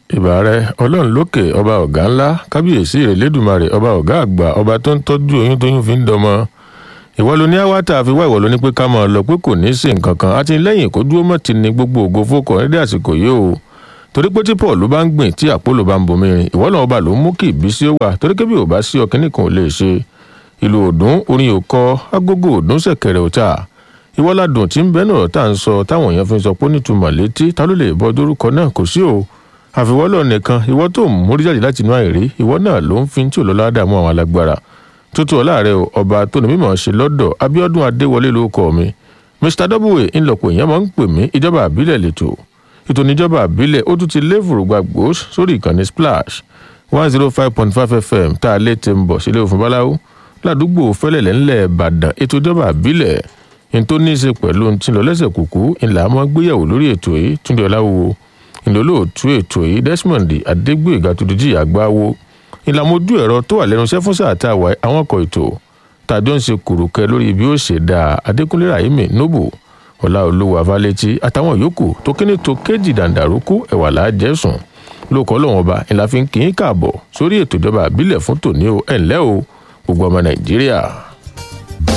ìbà rẹ ọlọ́run lókè ọba ọ̀gá ńlá kábíyèsí ìrẹ̀lẹ́dùmarè ọba ọ̀gá àgbà ọba tó ń tọ́jú oyún tóyún fi ń dọmọ ìwọ ló ní àwátà àfiwá ìwọ ló ní pé ká máa lọ pé kò ní í sí nǹkan kan àti lẹ́yìn kó dúró mọ́ ti ní gbogbo ògo fókọ̀ nídìí àsìkò yìí o torí pé tí paul bá ń gbìn tí àpòlò bá ń bomi rin ìwọ náà ọba ló ń mú kí ìbísí ó wà torí kébí ò bá sí ọkìnrin kan ò lè ṣe ìlú òdùn orin òkọ agogo òdùn ṣẹ̀kẹ̀rẹ̀ òta ìwọ́ládùn tí ń bẹ́ẹ̀ náà tá à ń sọ táwọn èèyàn fi ń sọ pé nítumọ̀ létí ta ló lè bọ́ dórúkọ náà kò sí o àfiwọ́lọ̀ nìkan ìwọ tó ń mórí jáde láti inú àìrí ìwọ náà ló ń fi tí ò lọ́lá dààmú àwọn alágbára tútù ọ̀láàrẹ o ọba tó ní mímọ̀ ṣe lọ́dọ̀ abiodun adéwọlé ló kọ́ mi mr w ńlọpọ̀ èèyàn máa ń pè mí ìjọba àbílẹ̀ lẹ́tọ̀ ètò ìníjọba àbílẹ̀ ó tún ti lévùrù gbàgbó sórí ìkànnì splash one zero five point five fm tá a lè ti ń bọ̀ sílé òfin báláwo ládùúgbò fẹ́lẹ̀lẹ̀ ńlẹ̀ ìbàdàn ètò ìjọba àbílẹ̀ ní tó ní í ṣe pẹ̀lú ohun tí ń lọ lẹ́sẹ̀ kúkú ńlá mọ́ gbéyàwó lórí ètò yìí túndé ọláwo ìlólóòtú ètò yìí desmond adégbèga tuntun àgbáwo ìlàmójú ẹ̀rọ tó wà lẹ́nu iṣẹ́ fún sáà tá a wà àwọn ọkọ̀ ètò tàjọ́ ń ṣe kùrùkẹ́ lórí bí ó ṣe dáa adékúnlé rahimi nobu ọlá olówó avalétí àtàwọn yòókù tó kíní tó kéjì dàǹdàrókù ẹ̀wà láàjẹsùn lóko ọlọ́wọ́n ọba ìlà fi ń kì í káàbọ̀ sórí ètò ìjọba àbílẹ̀ fún tòní o ẹ̀ ńlẹ́ o gbogbo ọmọ nàìjíríà.